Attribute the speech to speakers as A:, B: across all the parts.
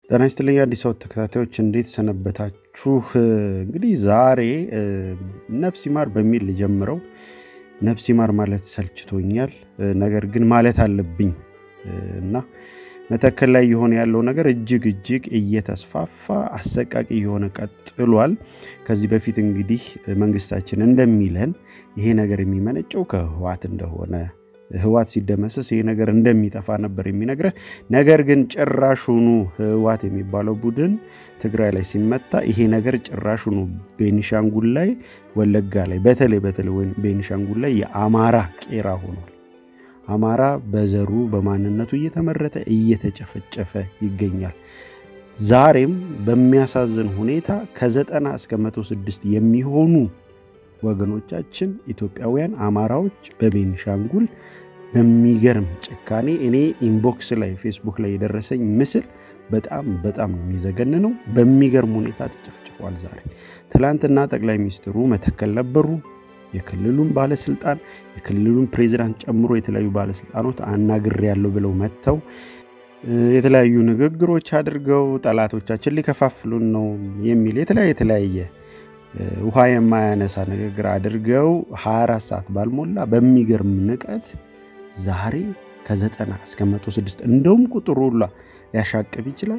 A: ጤና ይስጥልኝ አዲስ አበባ ተከታታዮች እንዴት ሰነበታችሁ? እንግዲህ ዛሬ ነፍስ ይማር በሚል ልጀምረው። ነፍስ ይማር ማለት ሰልችቶኛል፣ ነገር ግን ማለት አለብኝ እና መተከል ላይ የሆነ ያለው ነገር እጅግ እጅግ እየተስፋፋ አሰቃቂ የሆነ ቀጥሏል። ከዚህ በፊት እንግዲህ መንግስታችን እንደሚለን ይሄ ነገር የሚመነጨው ከህዋት እንደሆነ ህዋት ሲደመሰስ ይሄ ነገር እንደሚጠፋ ነበር የሚነግረን። ነገር ግን ጭራሹኑ ህዋት የሚባለው ቡድን ትግራይ ላይ ሲመታ ይሄ ነገር ጭራሹኑ ቤኒሻንጉል ላይ፣ ወለጋ ላይ በተለይ በተለይ ቤኒሻንጉል ላይ የአማራ ቄራ ሆኗል። አማራ በዘሩ በማንነቱ እየተመረተ እየተጨፈጨፈ ይገኛል። ዛሬም በሚያሳዝን ሁኔታ ከዘጠና እስከ መቶ ስድስት የሚሆኑ ወገኖቻችን ኢትዮጵያውያን አማራዎች በቤኒሻንጉል በሚገርም ጭካኔ እኔ ኢንቦክስ ላይ ፌስቡክ ላይ የደረሰኝ ምስል በጣም በጣም ነው የሚዘገንነው። በሚገርም ሁኔታ ተጨፍጭፏል። ዛሬ ትላንትና ጠቅላይ ሚኒስትሩ መተከል ነበሩ። የክልሉን ባለስልጣን የክልሉን ፕሬዚዳንት ጨምሮ የተለያዩ ባለስልጣኖች አናግሬያለሁ ብለው መጥተው የተለያዩ ንግግሮች አድርገው ጠላቶቻችን ሊከፋፍሉን ነው የሚል የተለያየ የተለያየ ውሃ የማያነሳ ንግግር አድርገው 24 ሰዓት ባልሞላ በሚገርም ንቀት ዛሬ ከዘጠና እስከ 106 እንደውም ቁጥሩ ሁላ ሊያሻቅብ ይችላል።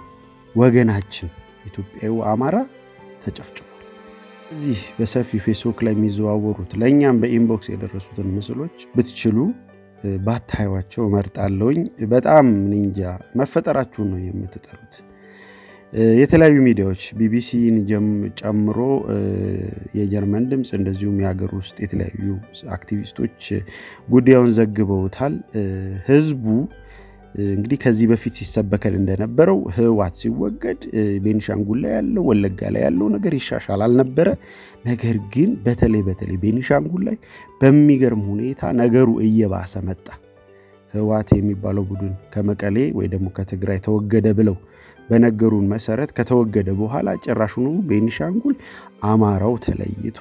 A: ወገናችን ኢትዮጵያዊ አማራ ተጨፍጭፏል። እዚህ በሰፊ ፌስቡክ ላይ የሚዘዋወሩት ለእኛም በኢንቦክስ የደረሱትን ምስሎች ብትችሉ ባታዩዋቸው እመርጣለሁኝ። በጣም እንጃ መፈጠራችሁን ነው የምትጠሉት። የተለያዩ ሚዲያዎች ቢቢሲን ጨምሮ የጀርመን ድምፅ እንደዚሁም የሀገር ውስጥ የተለያዩ አክቲቪስቶች ጉዳዩን ዘግበውታል። ህዝቡ እንግዲህ ከዚህ በፊት ሲሰበከል እንደነበረው ህወሓት ሲወገድ ቤኒሻንጉል ላይ ያለው ወለጋ ላይ ያለው ነገር ይሻሻል አልነበረ። ነገር ግን በተለይ በተለይ ቤኒሻንጉል ላይ በሚገርም ሁኔታ ነገሩ እየባሰ መጣ። ህወሓት የሚባለው ቡድን ከመቀሌ ወይ ደግሞ ከትግራይ ተወገደ ብለው በነገሩን መሰረት ከተወገደ በኋላ ጭራሹኑ ቤኒሻንጉል አማራው ተለይቶ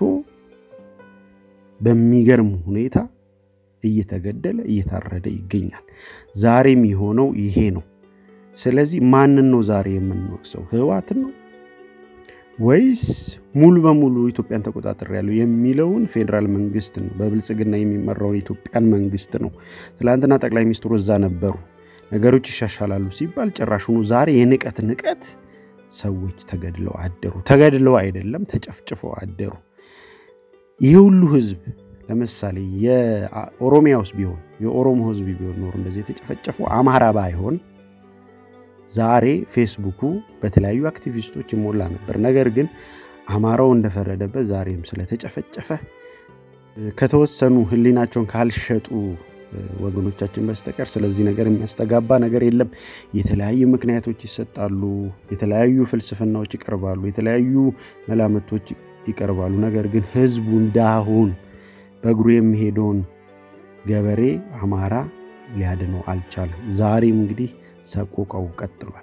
A: በሚገርም ሁኔታ እየተገደለ እየታረደ ይገኛል። ዛሬም የሆነው ይሄ ነው። ስለዚህ ማንን ነው ዛሬ የምንወቅሰው? ህወሓትን ነው ወይስ ሙሉ በሙሉ ኢትዮጵያን ተቆጣጠር ያለው የሚለውን ፌዴራል መንግስት ነው፣ በብልጽግና የሚመራውን የኢትዮጵያን መንግስት ነው። ትላንትና ጠቅላይ ሚኒስትሩ እዛ ነበሩ። ነገሮች ይሻሻላሉ ሲባል ጭራሹኑ ዛሬ የንቀት ንቀት ሰዎች ተገድለው አደሩ። ተገድለው አይደለም ተጨፍጭፈው አደሩ። ይህ ሁሉ ህዝብ ለምሳሌ የኦሮሚያ ውስጥ ቢሆን የኦሮሞ ህዝብ ቢሆን ኖሮ እንደዚህ የተጨፈጨፈው አማራ ባይሆን ዛሬ ፌስቡኩ በተለያዩ አክቲቪስቶች ይሞላ ነበር። ነገር ግን አማራው እንደፈረደበት ዛሬም ስለተጨፈጨፈ ከተወሰኑ ህሊናቸውን ካልሸጡ ወገኖቻችን በስተቀር ስለዚህ ነገር የሚያስተጋባ ነገር የለም። የተለያዩ ምክንያቶች ይሰጣሉ፣ የተለያዩ ፍልስፍናዎች ይቀርባሉ፣ የተለያዩ መላምቶች ይቀርባሉ። ነገር ግን ህዝቡ እንዳሁን በእግሩ የሚሄደውን ገበሬ አማራ ሊያድነው አልቻለም። ዛሬም እንግዲህ ሰቆቃው ቀጥሏል።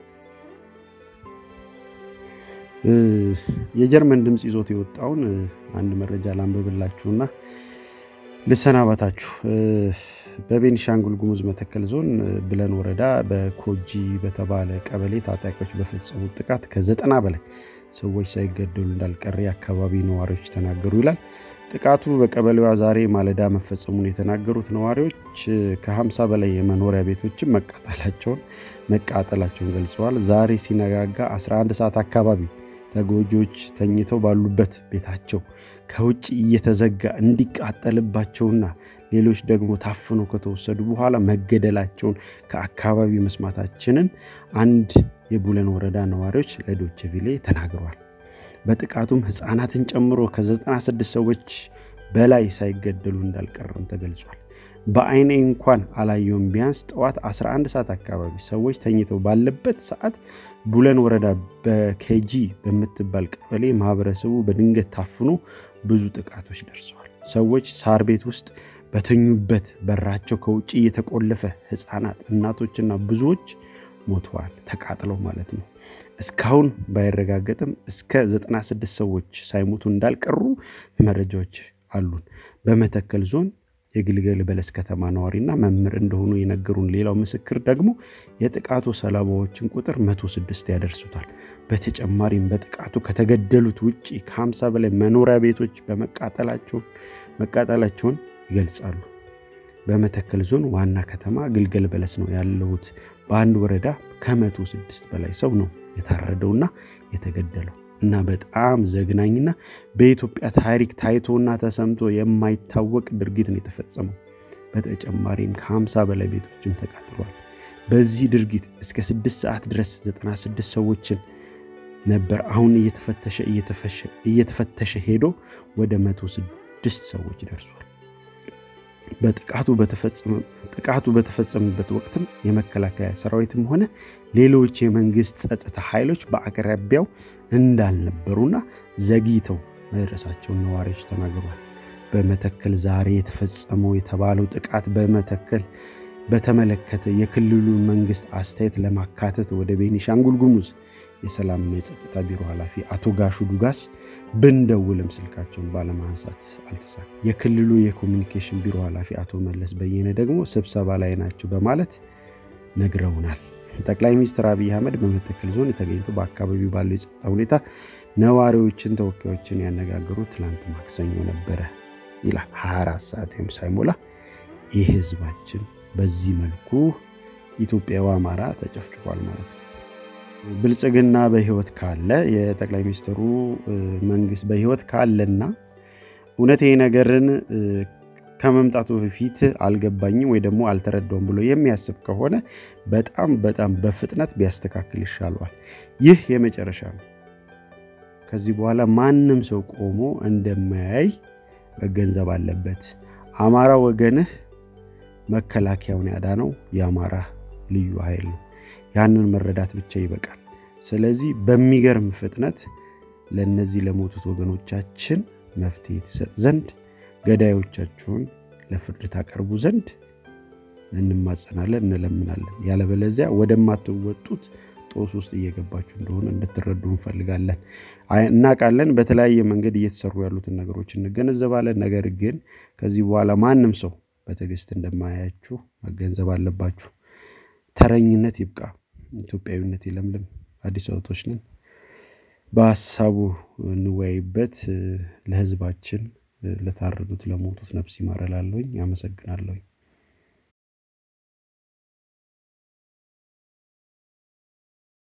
A: የጀርመን ድምፅ ይዞት የወጣውን አንድ መረጃ ላንብብላችሁና ልሰናበታችሁ። በቤኒሻንጉል ጉሙዝ መተከል ዞን ብለን ወረዳ በኮጂ በተባለ ቀበሌ ታጣቂዎች በፈጸሙት ጥቃት ከዘጠና በላይ ሰዎች ሳይገደሉ እንዳልቀረ የአካባቢ ነዋሪዎች ተናገሩ ይላል። ጥቃቱ በቀበሌዋ ዛሬ ማለዳ መፈጸሙን የተናገሩት ነዋሪዎች ከ50 በላይ የመኖሪያ ቤቶችን መቃጠላቸውን መቃጠላቸውን ገልጸዋል። ዛሬ ሲነጋጋ 11 ሰዓት አካባቢ ተጎጂዎች ተኝተው ባሉበት ቤታቸው ከውጭ እየተዘጋ እንዲቃጠልባቸውና ሌሎች ደግሞ ታፍነው ከተወሰዱ በኋላ መገደላቸውን ከአካባቢ መስማታችንን አንድ የቡለን ወረዳ ነዋሪዎች ለዶቼ ቬለ ተናግረዋል። በጥቃቱም ህፃናትን ጨምሮ ከ96 ሰዎች በላይ ሳይገደሉ እንዳልቀረም ተገልጿል። በአይኔ እንኳን አላየውም። ቢያንስ ጠዋት 11 ሰዓት አካባቢ ሰዎች ተኝተው ባለበት ሰዓት ቡለን ወረዳ በኬጂ በምትባል ቀበሌ ማህበረሰቡ በድንገት ታፍኖ ብዙ ጥቃቶች ደርሰዋል። ሰዎች ሳር ቤት ውስጥ በተኙበት በራቸው ከውጭ እየተቆለፈ ህፃናት፣ እናቶችና ብዙዎች ሞተዋል፣ ተቃጥለው ማለት ነው። እስካሁን ባይረጋገጥም እስከ 96 ሰዎች ሳይሞቱ እንዳልቀሩ መረጃዎች አሉን። በመተከል ዞን የግልገል በለስ ከተማ ነዋሪና መምህር እንደሆኑ የነገሩን ሌላው ምስክር ደግሞ የጥቃቱ ሰለባዎችን ቁጥር 106 ያደርሱታል። በተጨማሪም በጥቃቱ ከተገደሉት ውጭ ከ50 በላይ መኖሪያ ቤቶች መቃጠላቸውን ይገልጻሉ። በመተከል ዞን ዋና ከተማ ግልገል በለስ ነው ያለሁት። በአንድ ወረዳ ከመቶ ስድስት በላይ ሰው ነው የታረደውና የተገደለው እና በጣም ዘግናኝና በኢትዮጵያ ታሪክ ታይቶና ተሰምቶ የማይታወቅ ድርጊት ነው የተፈጸመው። በተጨማሪም ከ50 በላይ ቤቶችም ተቃጥሏል። በዚህ ድርጊት እስከ ስድስት ሰዓት ድረስ 96 ሰዎችን ነበር። አሁን እየተፈተሸ እየተፈተሸ ሄዶ ወደ 106 ሰዎች ደርሷል። በጥቃቱ ጥቃቱ በተፈጸመበት ወቅትም የመከላከያ ሰራዊትም ሆነ ሌሎች የመንግስት ጸጥታ ኃይሎች በአቅራቢያው እንዳልነበሩና ዘግይተው መድረሳቸውን ነዋሪዎች ተናግሯል። በመተከል ዛሬ የተፈጸመው የተባለው ጥቃት በመተከል በተመለከተ የክልሉን መንግስት አስተያየት ለማካተት ወደ ቤኒሻንጉል ጉሙዝ የሰላምና የጸጥታ ቢሮ ኃላፊ አቶ ጋሹ ዱጋስ ብንደውልም ስልካቸውን ባለማንሳት አልተሳካ። የክልሉ የኮሚኒኬሽን ቢሮ ኃላፊ አቶ መለስ በየነ ደግሞ ስብሰባ ላይ ናቸው በማለት ነግረውናል። ጠቅላይ ሚኒስትር አብይ አህመድ በመተከል ዞን የተገኝቶ በአካባቢው ባለው የጸጥታ ሁኔታ ነዋሪዎችን፣ ተወካዮችን ያነጋገሩት ትላንት ማክሰኞ ነበረ ይላል። 24 ሰዓት ወይም ሳይሞላ ይህ ህዝባችን በዚህ መልኩ ኢትዮጵያዊ አማራ ተጨፍጭፏል ማለት ነው። ብልጽግና በህይወት ካለ የጠቅላይ ሚኒስትሩ መንግስት በህይወት ካለና እውነት ይሄ ነገርን ከመምጣቱ በፊት አልገባኝም ወይ ደግሞ አልተረዳውም ብሎ የሚያስብ ከሆነ በጣም በጣም በፍጥነት ቢያስተካክል ይሻለዋል። ይህ የመጨረሻ ነው። ከዚህ በኋላ ማንም ሰው ቆሞ እንደማያይ መገንዘብ አለበት። አማራ ወገንህ መከላከያውን ያዳነው የአማራ ልዩ ኃይል ነው። ያንን መረዳት ብቻ ይበቃል። ስለዚህ በሚገርም ፍጥነት ለእነዚህ ለሞቱት ወገኖቻችን መፍትሄ ትሰጥ ዘንድ ገዳዮቻችሁን ለፍርድ ታቀርቡ ዘንድ እንማጸናለን፣ እንለምናለን። ያለበለዚያ ወደማትወጡት ጦስ ውስጥ እየገባችሁ እንደሆነ እንድትረዱ እንፈልጋለን። እናውቃለን፣ በተለያየ መንገድ እየተሰሩ ያሉትን ነገሮች እንገነዘባለን። ነገር ግን ከዚህ በኋላ ማንም ሰው በትዕግስት እንደማያችሁ መገንዘብ አለባችሁ። ተረኝነት ይብቃ። ኢትዮጵያዊነት ይለምልም። አዲስ አበቦች ነን። በሀሳቡ እንወያይበት። ለህዝባችን ለታረዱት ለሞቱት ነፍስ ይማር እላለሁኝ። አመሰግናለሁኝ።